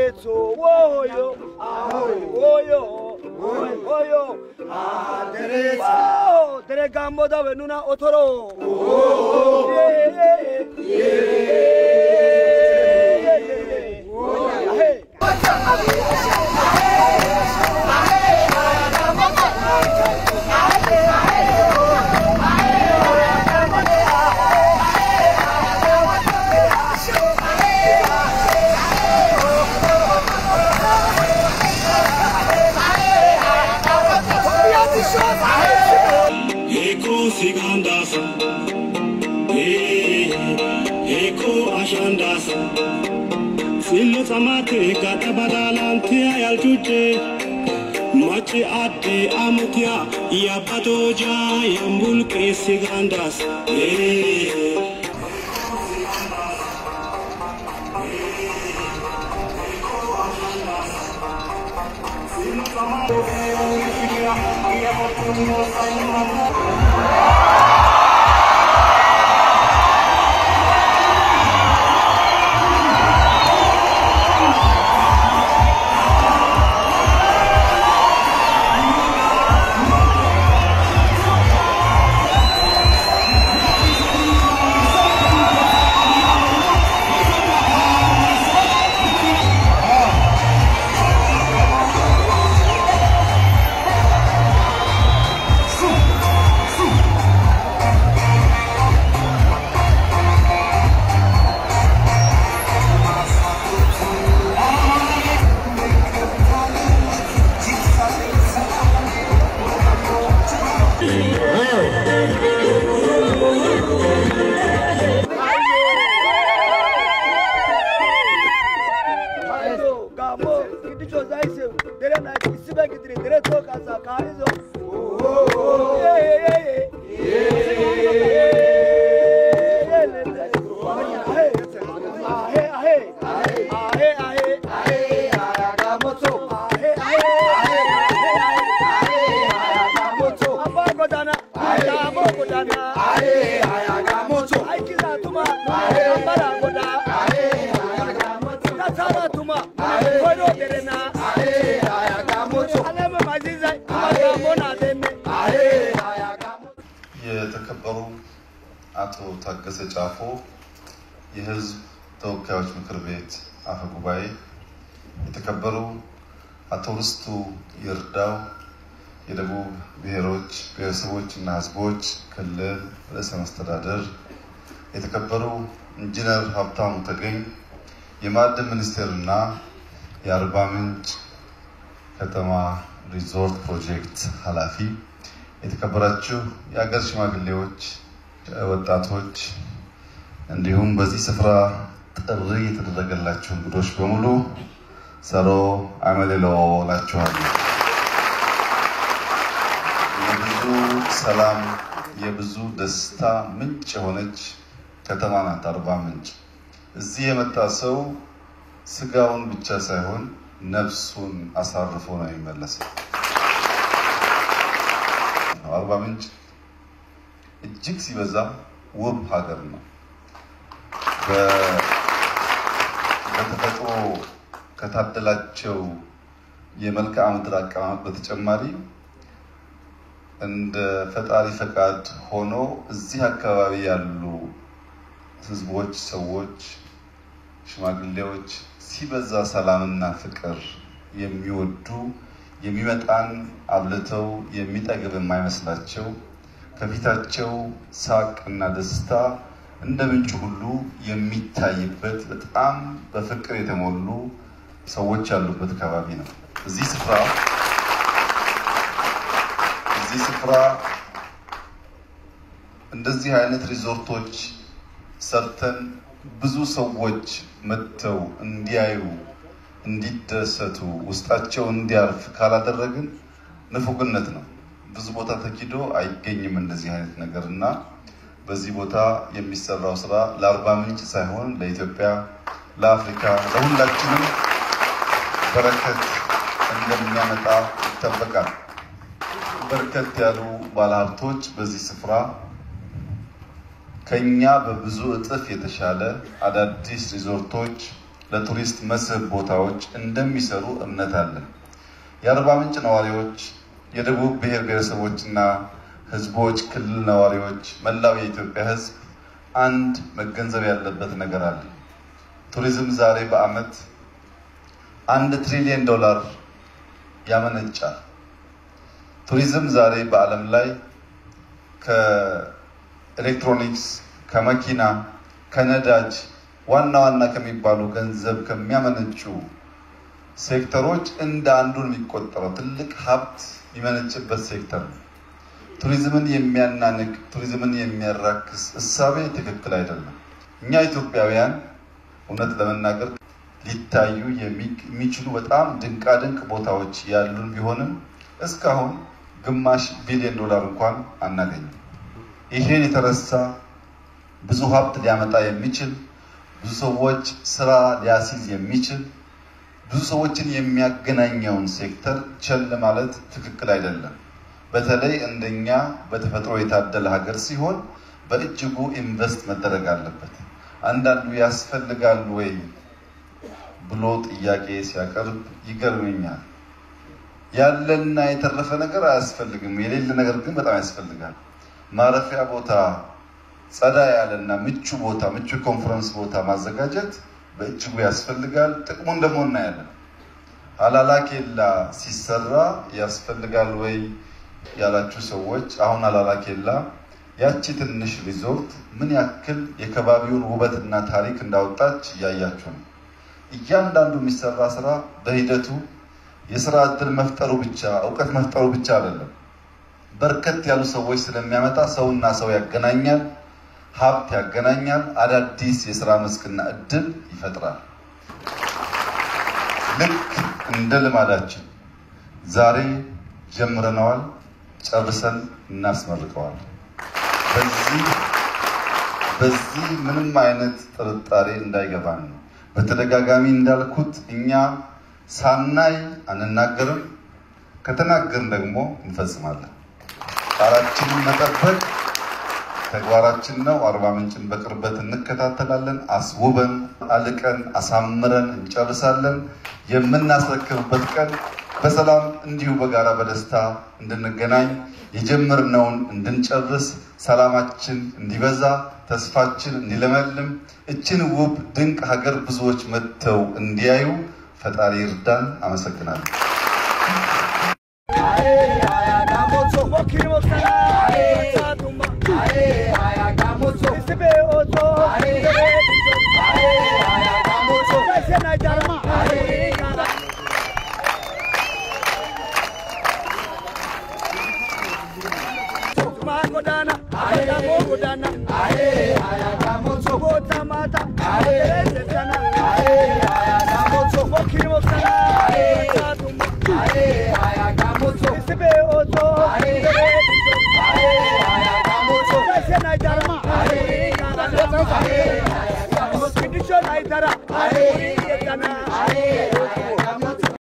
aderezo woyo woyo woyo aderezo dere gambo dawe nuna otoro Eko sigandas, eko ashandas. Silo samate gata badalantia yalchuche. Machi ate amutia yabatoja yambulke sigandas. Kaizo, gamo, gidicho zaise, dere na isibe gidiri, dere to kasa, kaizo. Yeah, yeah, yeah, የተከበሩ አቶ ታገሰ ጫፎ የሕዝብ ተወካዮች ምክር ቤት አፈ ጉባኤ፣ የተከበሩ አቶ ርስቱ ይርዳው የደቡብ ብሔሮች ብሔረሰቦች እና ሕዝቦች ክልል ርዕሰ መስተዳደር፣ የተከበሩ ኢንጂነር ሀብታሙ ተገኝ የማዕድን ሚኒስቴር እና የአርባ ምንጭ ከተማ ሪዞርት ፕሮጀክት ኃላፊ፣ የተከበራችሁ የሀገር ሽማግሌዎች፣ ወጣቶች እንዲሁም በዚህ ስፍራ ጥሪ የተደረገላችሁ እንግዶች በሙሉ ሰሮ አመሌሎ ላችኋለሁ። የብዙ ሰላም የብዙ ደስታ ምንጭ የሆነች ከተማ ናት አርባ ምንጭ። እዚህ የመጣ ሰው ስጋውን ብቻ ሳይሆን ነፍሱን አሳርፎ ነው የሚመለሰው። አርባ ምንጭ እጅግ ሲበዛ ውብ ሀገር ነው። በተፈጥሮ ከታደላቸው የመልክዓ ምድር አቀማመጥ በተጨማሪ እንደ ፈጣሪ ፈቃድ ሆኖ እዚህ አካባቢ ያሉ ሕዝቦች፣ ሰዎች፣ ሽማግሌዎች ሲበዛ ሰላምና ፍቅር የሚወዱ የሚመጣን አብልተው የሚጠግብ የማይመስላቸው ከፊታቸው ሳቅ እና ደስታ እንደ ምንጭ ሁሉ የሚታይበት በጣም በፍቅር የተሞሉ ሰዎች ያሉበት አካባቢ ነው። እዚህ ስፍራ እዚህ ስፍራ እንደዚህ አይነት ሪዞርቶች ሰርተን ብዙ ሰዎች መጥተው እንዲያዩ፣ እንዲደሰቱ፣ ውስጣቸው እንዲያርፍ ካላደረግን ንፉግነት ነው። ብዙ ቦታ ተኪዶ አይገኝም እንደዚህ አይነት ነገር እና በዚህ ቦታ የሚሰራው ስራ ለአርባ ምንጭ ሳይሆን ለኢትዮጵያ፣ ለአፍሪካ፣ ለሁላችንም በረከት እንደሚያመጣ ይጠበቃል። በርከት ያሉ ባለሀብቶች በዚህ ስፍራ ከኛ በብዙ እጥፍ የተሻለ አዳዲስ ሪዞርቶች ለቱሪስት መስህብ ቦታዎች እንደሚሰሩ እምነት አለን። የአርባ ምንጭ ነዋሪዎች፣ የደቡብ ብሔር ብሔረሰቦችና ሕዝቦች ክልል ነዋሪዎች፣ መላው የኢትዮጵያ ሕዝብ አንድ መገንዘብ ያለበት ነገር አለ። ቱሪዝም ዛሬ በዓመት አንድ ትሪሊየን ዶላር ያመነጫል። ቱሪዝም ዛሬ በዓለም ላይ ከኤሌክትሮኒክስ፣ ከመኪና፣ ከነዳጅ ዋና ዋና ከሚባሉ ገንዘብ ከሚያመነጩ ሴክተሮች እንደ አንዱ የሚቆጠረው ትልቅ ሀብት የሚመነጭበት ሴክተር ነው። ቱሪዝምን የሚያናንቅ ቱሪዝምን የሚያራክስ እሳቤ ትክክል አይደለም። እኛ ኢትዮጵያውያን እውነት ለመናገር ሊታዩ የሚችሉ በጣም ድንቃድንቅ ቦታዎች ያሉን ቢሆንም እስካሁን ግማሽ ቢሊዮን ዶላር እንኳን አናገኝም። ይሄን የተረሳ ብዙ ሀብት ሊያመጣ የሚችል ብዙ ሰዎች ስራ ሊያስይዝ የሚችል ብዙ ሰዎችን የሚያገናኘውን ሴክተር ቸል ማለት ትክክል አይደለም። በተለይ እንደኛ በተፈጥሮ የታደለ ሀገር ሲሆን በእጅጉ ኢንቨስት መደረግ አለበት። አንዳንዱ ያስፈልጋል ወይ ብሎ ጥያቄ ሲያቀርብ ይገርመኛል። ያለና የተረፈ ነገር አያስፈልግም፣ የሌለ ነገር ግን በጣም ያስፈልጋል። ማረፊያ ቦታ፣ ጸዳ ያለና ምቹ ቦታ፣ ምቹ ኮንፈረንስ ቦታ ማዘጋጀት በእጅጉ ያስፈልጋል። ጥቅሙን ደግሞ እናያለን። ሀላላ ኬላ ሲሰራ ያስፈልጋል ወይ ያላችሁ ሰዎች አሁን ሀላላ ኬላ ያቺ ትንሽ ሪዞርት ምን ያክል የከባቢውን ውበትና ታሪክ እንዳወጣች እያያችሁ ነው። እያንዳንዱ የሚሰራ ስራ በሂደቱ የስራ እድል መፍጠሩ ብቻ እውቀት መፍጠሩ ብቻ አይደለም። በርከት ያሉ ሰዎች ስለሚያመጣ ሰውና ሰው ያገናኛል፣ ሀብት ያገናኛል፣ አዳዲስ የስራ መስክና እድል ይፈጥራል። ልክ እንደ ልማዳችን ዛሬ ጀምረነዋል፣ ጨርሰን እናስመርቀዋል። በዚህ በዚህ ምንም አይነት ጥርጣሬ እንዳይገባን ነው። በተደጋጋሚ እንዳልኩት እኛ ሳናይ አንናገርም፣ ከተናገርን ደግሞ እንፈጽማለን። ቃላችንን መጠበቅ ተግባራችን ነው። አርባ ምንጭን በቅርበት እንከታተላለን። አስውበን አልቀን አሳምረን እንጨርሳለን። የምናስረክብበት ቀን በሰላም እንዲሁ በጋራ በደስታ እንድንገናኝ የጀመርነውን እንድንጨርስ ሰላማችን እንዲበዛ ተስፋችን እንዲለመልም እችን ውብ ድንቅ ሀገር ብዙዎች መጥተው እንዲያዩ ፈጣሪ ይርዳን። አመሰግናለሁ። Aye, aye, aye,